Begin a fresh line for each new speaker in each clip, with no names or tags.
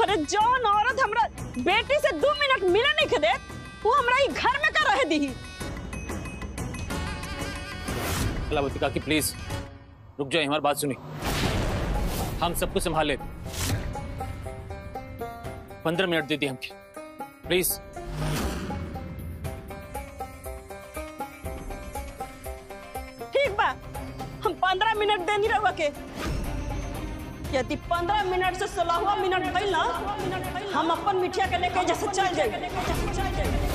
अरे जौन औरत हमरा बेटी से दो मिनट मिले नहीं के दे वो हमरा ही घर में का रह दी
कलावती काकी प्लीज रुक जाए हमारी बात सुनी हम सब कुछ संभाले पंद्रह मिनट दे दिए हमके प्लीज
ठीक बा हम पंद्रह मिनट देनी रहुआ के यदि पंद्रह मिनट से सोलहवा मिनट भइल ना हम अपन मिठिया के लेके जैसे चल जाए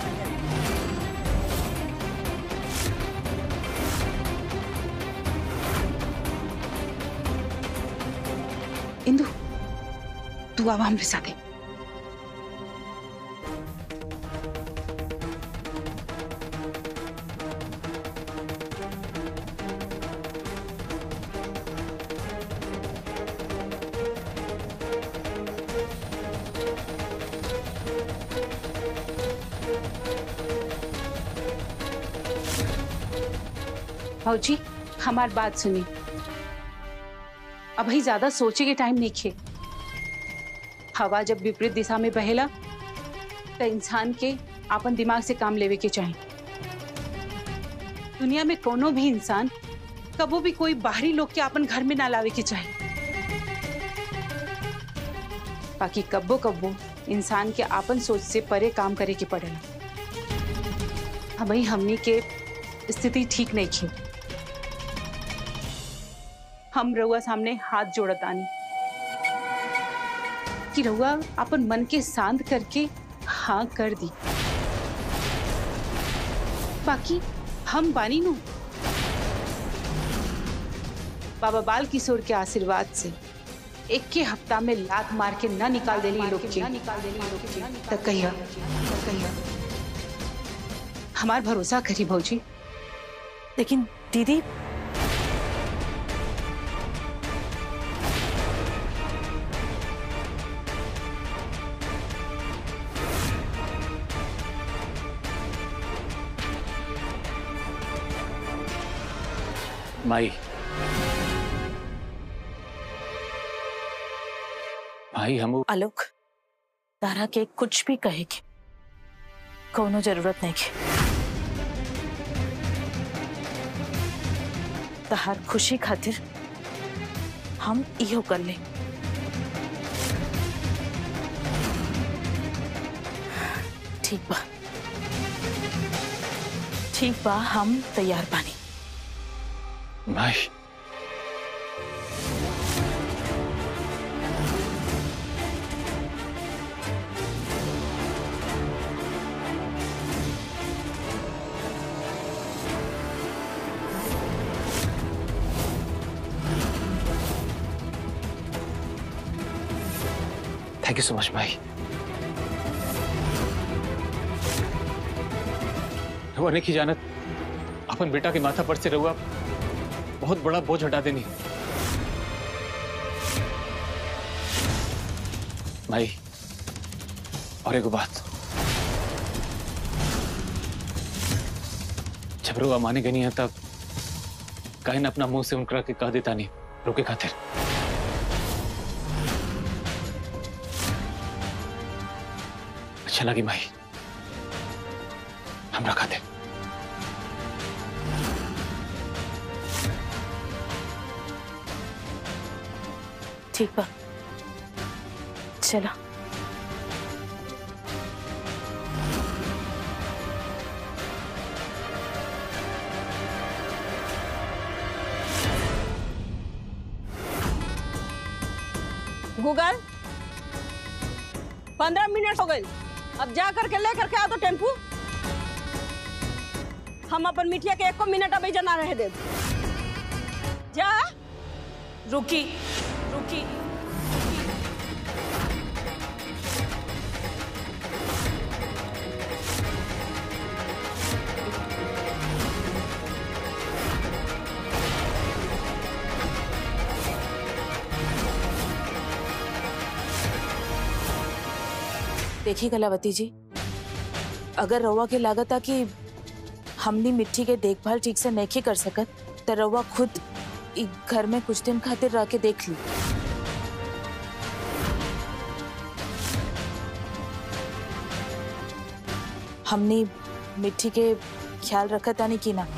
इंदु तू आवा हमरे साथे भाजी हमार बात सुनी अभी ज्यादा सोचे के टाइम नहीं खे हवा जब विपरीत दिशा में बहेला तो इंसान के अपन दिमाग से काम लेवे के चाहिए दुनिया में कोनो भी इंसान कबो भी कोई बाहरी लोग के अपन घर में ना लावे के चाहिए बाकी कब्बो कब्बो इंसान के आपन सोच से परे काम करे के पड़ेला हमें हमनी के स्थिति ठीक नहीं थी हम रउआ सामने हाथ जोड़त आनी कि रउआ अपन मन के शांत करके हाँ कर दी बाकी हम बानी नु बाबा बाल किशोर के आशीर्वाद से एक के हफ्ता में लात मार के न निकाल देली लोग के तक कहिया कहिया हमार भरोसा करी भौजी
लेकिन दीदी
माई भाई हम
आलोक तारा के कुछ भी कहे के कोनो जरूरत नहीं के तहार खुशी खातिर हम इहो कर ले ठीक बा ठीक बा हम तैयार बानी
भाई थैंक यू सो मच भाई रहुआ नहीं की जानत अपन बेटा के माथा पर से रहुआ बहुत बड़ा बोझ हटा देनी भाई और एक बात जब रहुआ माने गई नहीं है तब काहे ना अपना मुंह से उनकरा के कह देता नहीं रोके खातिर अच्छा लगी माई हमरा खातिर
ठीक बा चला
गूगल पंद्रह मिनट हो गए अब जा करके ले करके आ तो टेम्पू हम अपन मिठिया के एको मिनट अभी जना रहे दे जा
रुकी रुकी देखिए कलावती जी अगर रउआ के लागत आ कि हमनी मिट्टी के देखभाल ठीक से नहीं कर सकत तो रउआ खुद इ घर में कुछ दिन खातिर रह के देख ली हमने मिट्टी के ख्याल रखा तानी की ना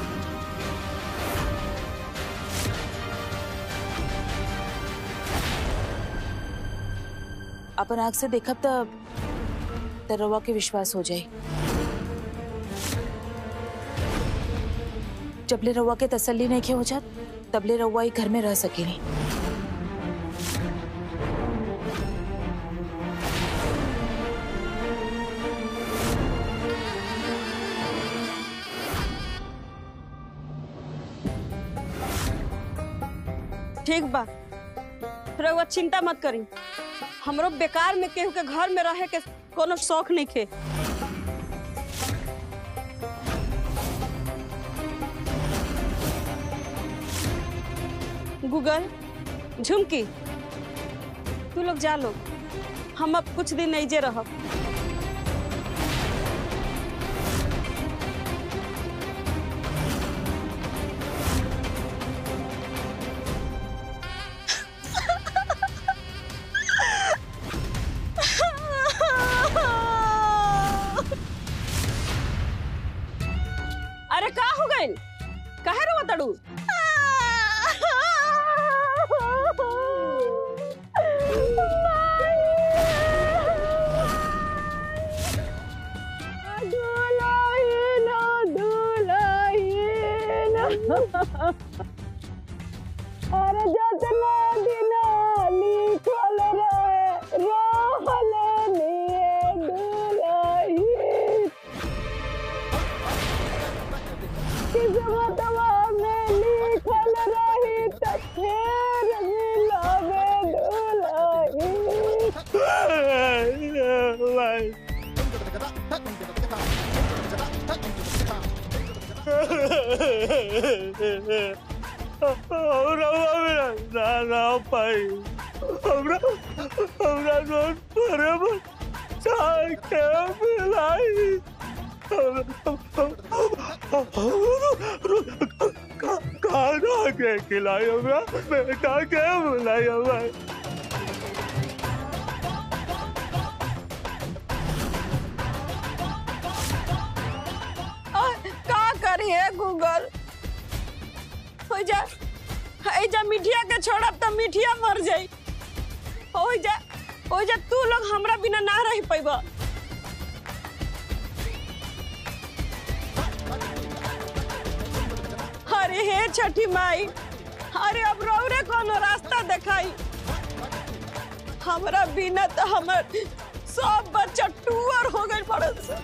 अपन आँख से देखब त त रवा के विश्वास हो जाए जबले रवा के तसल्ली नहीं के हो जात तबले रवा ही घर में रह सकेली
ठीक बा रउआ चिंता मत करी हमरो बेकार में केहू के घर में रहे के कोनो शौक नहीं खे गूगल झुमकी तू लोग जा लो हम अब कुछ दिन ऐजे रहब अरे का हो गइल काहे रो तड़ू अरे जतना दिन लिखल रहे रहल निये दुलही किस्मतवा में लिखल रही त फेर मिलबे दुलही
हमरा मेरा नाना पाई हमरा हमरा दोस्त परे पर चाय के मिलाई खाना के खिलाई हमरा बेटा के बुलाई हमरा
का करी है गूगल हो जा हो जा मिठिया के छोड़ब त मिठिया मर जाई हो जा हो जा तू लोग हमरा बिना ना रह पैबा अरे हे छठी माई अरे अब रौरे कोनो रास्ता देखाई हमरा बिना तो हमर सब बच्चा टूअर हो गए पड़े से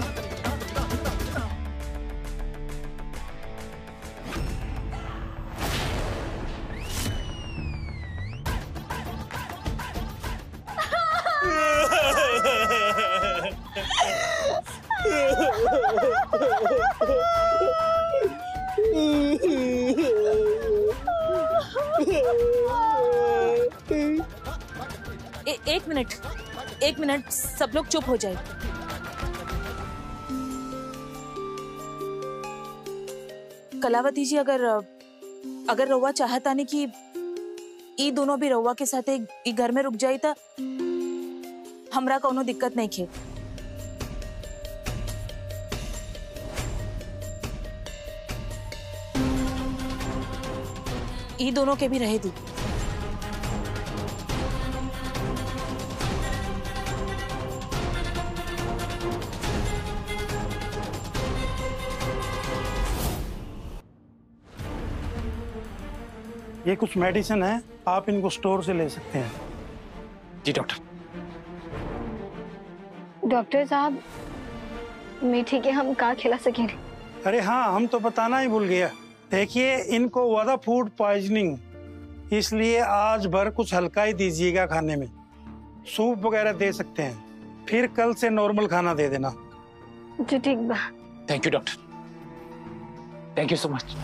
ए, एक मिनट एक मिनट सब लोग चुप हो जाए कलावती जी अगर अगर रउआ चाहता नहीं कि ई दोनों भी रउआ के साथ एक ई घर में रुक जाई त हमरा कोनो दिक्कत नहीं खे ई दोनों के भी रहे दी
ये कुछ मेडिसिन है आप इनको स्टोर से ले सकते हैं
जी डॉक्टर
डॉक्टर साहब मीठी के हम का खिला सकेंगे
अरे हाँ हम तो बताना ही भूल गया देखिए इनको वादा फूड पॉइजनिंग इसलिए आज भर कुछ हल्का ही दीजिएगा खाने में सूप वगैरह दे सकते हैं फिर कल से नॉर्मल खाना दे देना
जी ठीक बा
thank you doctor thank you so much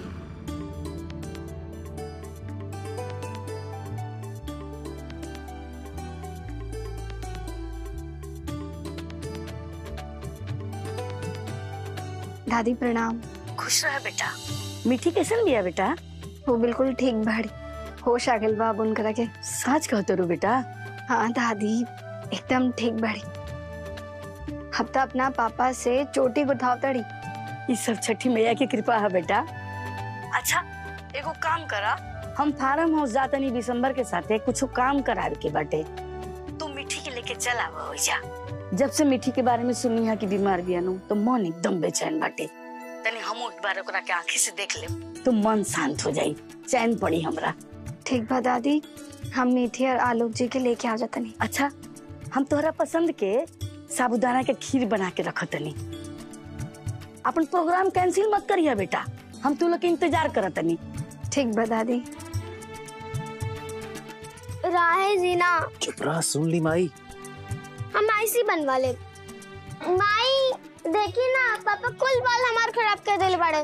दादी प्रणाम
खुश रह बेटा मीठी कैसन बिया बेटा
वो बिल्कुल ठीक बाड़ी होश आ गइल बा अब उनकरा के
साच कहतो रू बेटा
हाँ दादी एकदम ठीक बाड़ी हफ्ता अपना पापा से चोटी गुथाव तड़ी
ये सब छठी मैया की कृपा है बेटा अच्छा एगो काम करा हम फार्म हाउस जातनी दिसंबर के साथे कुछ काम करावे के बाटे तू मिठी के लेके चल आवा हो जा जब से मिठी के बारे में सुनी है कि बीमार बिया नु तो मन एकदम बेचैन बाटे तनी हम एक बार ओकरा के आंखी से देख ले तो मन शांत हो जाई चैन पड़ी हमरा
ठीक बा दादी हम मीठी और आलोक जी के लेके आ जातनी
अच्छा हम तोहरा पसंद के साबुदाना के खीर बना के रखतनी अपन प्रोग्राम कैंसिल मत करिया बेटा हम तू लोग के इंतजार करतनी
ठीक बा दादी राहे जीना
चुप रहा सुन ली माई
हम ऐसी बनवा ले माई देखी ना पापा कुल बाल हमार खराब कर दिल बड़े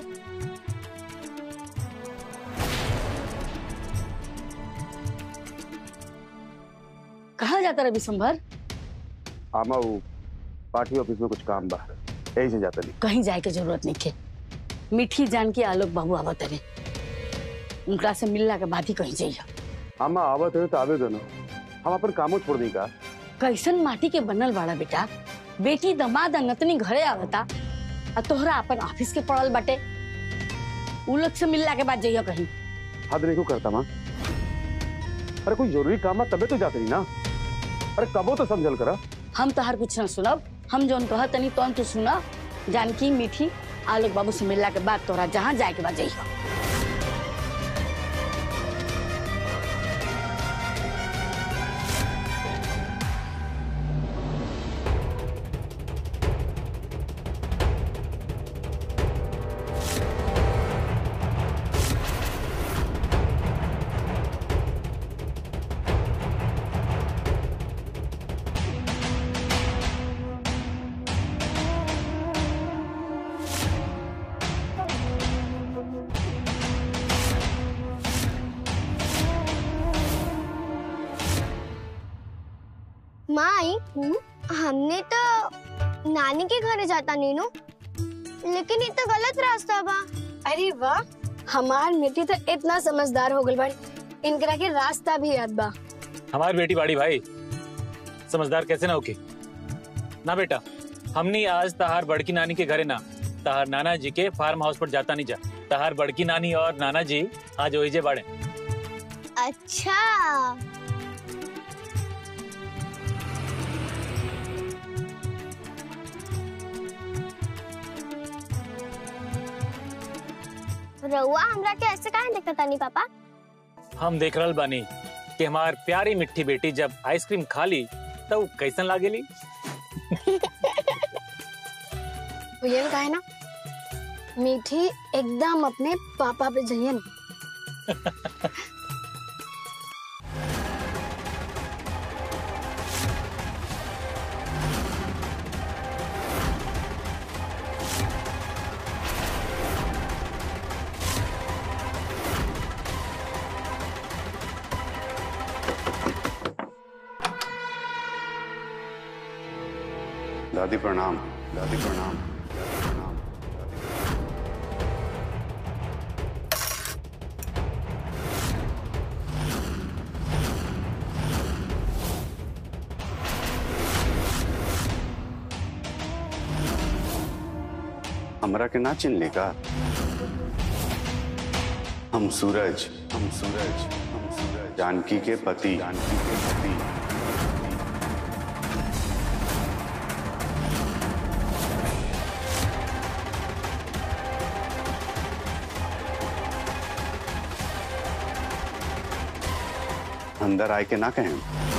कहाँ जाता रवि संभर
आमा वो पार्टी ऑफिस में कुछ काम बा यही से जाता नहीं
कहीं जाए के जरूरत नहीं के मिठी जान के आलोक बाबू आवत रहे उनका से मिलला के बाद ही कहीं जाइए
आमा आवत है तो आवे दो ना हम अपन कामों छोड़ दी का
कैसन माटी के बनल बाड़ा बेटा बेटी दमाद नतनी घरे आवता आ तोहरा अपन ऑफिस के पड़ल बाटे उ लोग से मिलला के बाद जाइए कहीं
हद नहीं क्यों करता माँ अरे कोई जरूरी काम है तबे तो जाते नहीं ना अरे कबो तो समझल करा
हम तो हर कुछ न सुनब हम जौन कहत तनी तौन तू सुना जानकी मीठी आलोक बाबू से मिलला के बाद तोरा जहाँ जाए के बाद जाइए
माई हमने तो नानी के घरे जाता नीनू लेकिन ये तो गलत रास्ता बा
अरे वाह हमार बेटी तो इतना समझदार हो गई बाड़ी इनकरा के रास्ता भी याद बा
हमारी बेटी बाड़ी भाई समझदार कैसे ना होके ना बेटा हमनी आज तहार बड़की नानी के घरे ना तहार नाना जी के फार्म हाउस पर जाता नहीं जा तहार बड़की नानी और नाना जी आज ओहिजे बाड़े
अच्छा रउआ हमरा के ऐसे काहे देखता तानी पापा
हम देख रहल बानी कि हमार प्यारी मिट्टी बेटी जब आइसक्रीम खा ली तो उ कैसन लागेली
भैया का है ना मीठी एकदम अपने पापा पे जइयन
दादी प्रणाम दादी प्रणाम प्रणाम हमरा के ना चिन्ह का हम सूरज हम सूरज हम सूरज जानकी के पति जानकी के पति अंदर आए के ना कहें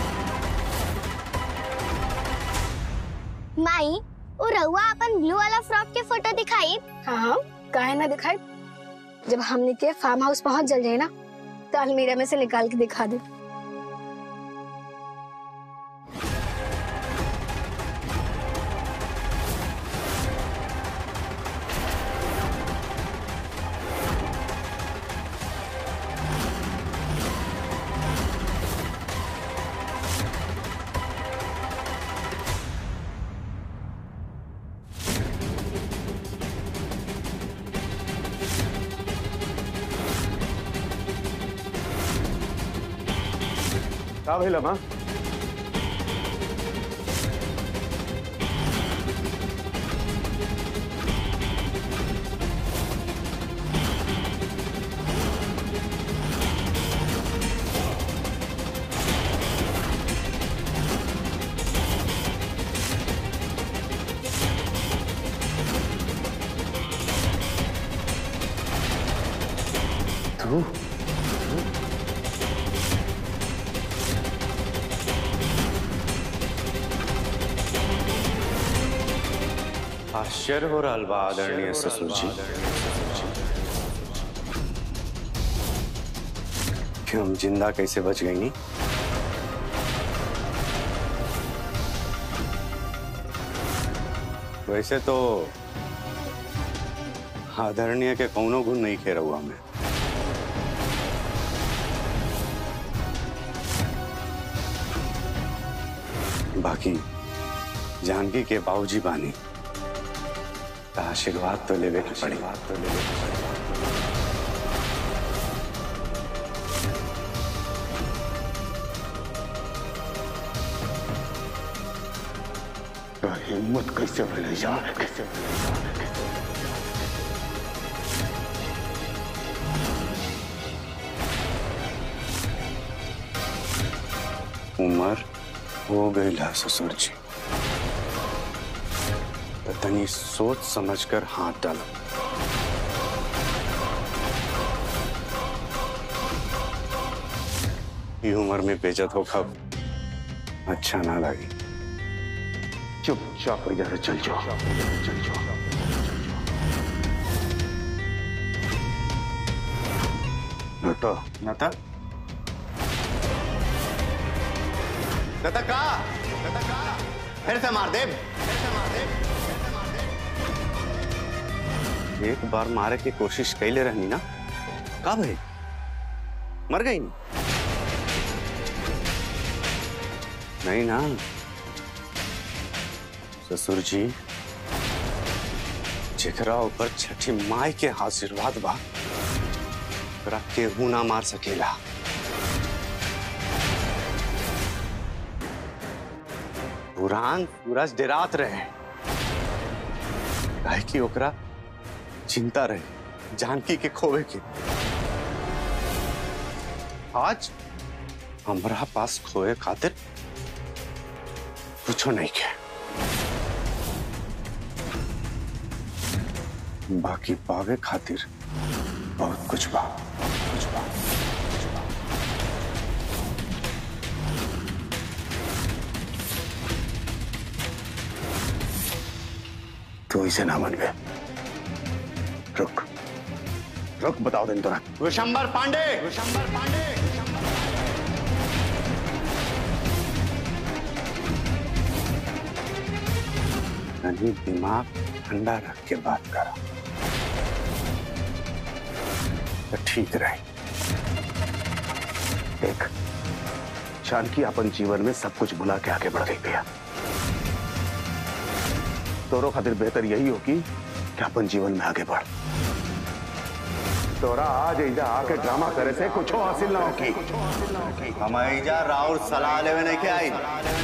माई वो रउआ अपन ब्लू वाला फ्रॉक के फोटो दिखाई
हाँ हाँ काहे ना दिखाई जब हमने के फार्म हाउस पहुंच जल जाए ना तो अलमीरा में से निकाल के दिखा दे
का भइल माँ तू
आश्चर्य हो रहा बा आदरणीय ससुर जी कि हम जिंदा कैसे बच गई नी वैसे तो आदरणीय के कौनो गुण नहीं खेरा हुआ मैं बाकी जानकी के बाबूजी बानी त आशीर्वाद तो लेवे के पड़ी बात तो लेवे के पड़ी तो हिम्मत कैसे भले जा कैसे उम्र हो गई ला ससुर जी तो तनी सोच समझकर हाथ डालो ये उम्र में बेजत हो खब अच्छा ना लगी चुपचाप इधर चल जाओ चल जाओ नता नता नता का नता का फिर से मार दे फिर से मार दे एक बार मारे की कोशिश कैले रहनी ना का भाई मर गई नहीं नहीं ना ससुर जी जेकरा ऊपर छठी माई के आशीर्वाद बा ओकरा केहू ना मार सकेला पुरान सूरज डेरात रहे काहे कि ओकरा चिंता रहे जानकी के खोवे के आज हमरा पास खोए खातिर कुछो नहीं के बाकी पावे खातिर बहुत कुछ बा कुछ बा कुछ बा। तू इसे ना मन गए रुक रुक बताओ दिन तोरा विशंबर पांडे विशंबर पांडे यानी दिमाग ठंडा रख के बात करा तो ठीक रहे
देख जानकी अपन जीवन में सब कुछ भुला के आगे बढ़ गई भैया तोरो खातिर बेहतर यही होगी कि अपन जीवन में आगे बढ़ तोरा आज इजा आके ड्रामा करे से कुछ हासिल ना होगी
हम जा राउर सलाह लेवे नहीं के आई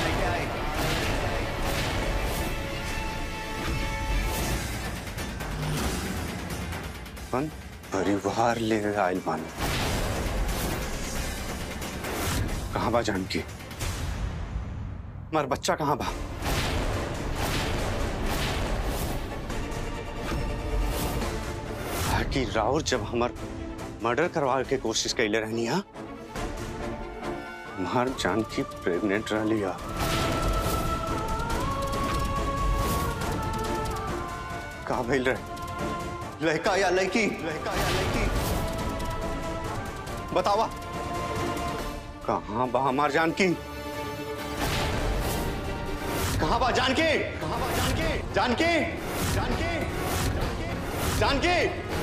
अपन परिवार ले आयल बानी कहाँ बा जानकी हमार बच्चा कहाँ बा कि राउर जब हमार मर्डर करवा के कोशिश कैले रहनी हा हमार जानकी प्रेग्नेंट रही हा का भइल रहे लड़का या लड़की लड़का या लड़की बतावा कहाँ बा हमार जानकी कहाँ बा जानकी कहाँ बा जानकी जानकी जानकी जानकी